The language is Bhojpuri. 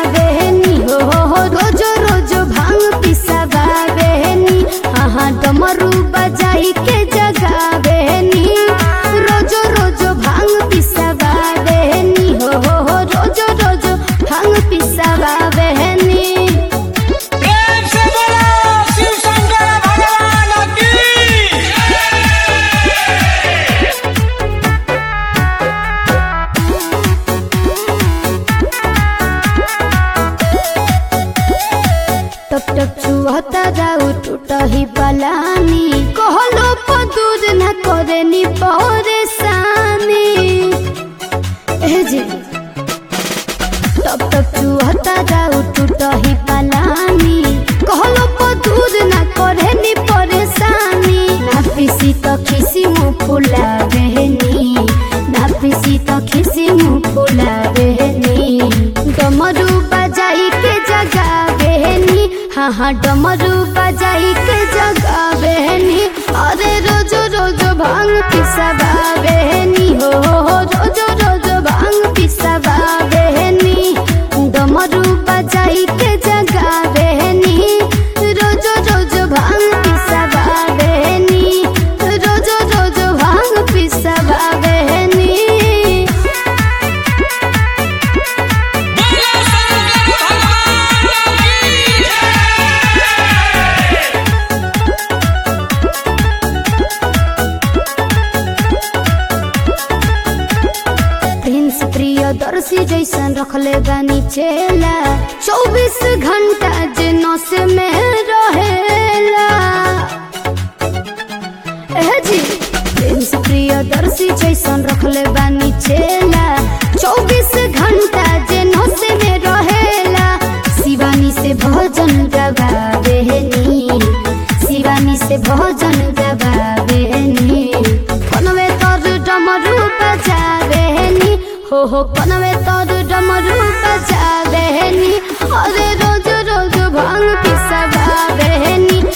पिसावेनी हो हो हो रोज रोज भांग पिसावेनी हाँ डमरू बजाई के जगावेनी रोज रोज भांग पिसावेनी हो हो हो रोज रोज भांग पिसावेनी प्रेम से बोलो शिव शंकर भगवान की टप टप छुहता जाऊ टूटही पलानी कहलो पदूर न करे नी परेशानी ए जी टप टप छुहता जाऊ टूटही पलानी कहलो पदूर न करे नी परेशानी ना पिसी तो खिसी मुँह फुला बहनी ना पिसी तो खिसी मुँह फुला बहनी डमरू बजाई के जगा बहनी हाँ हाँ डमरू बजाई के जगा बहनी अरे रोज रोज भांग पिसवा बहनी हो हो हो रोज रोज भांग पिसवा बहनी डमरू बजाई के जगा बहनी रोज रोज भांग पिसवा बहनी रोज रोज भांग पिसवा बहनी बोलो शंकर भगवान की प्रिंस प्रियदर्शी जैसन रखले बानी चेला चौबीस घंटा जे नस में रहेला ए जी प्रिंस प्रियदर्शी जैसन रखले बानी चेला चौबीस घंटा जे नस में रहेला शिवानी से भजन गवावेनी शिवानी से भजन गवावेनी कनवे तोर डमरू बजावेनी हो हो कनवे तोर डमरू बजावेनी अरे रोज रोज भांग पिसवावेनी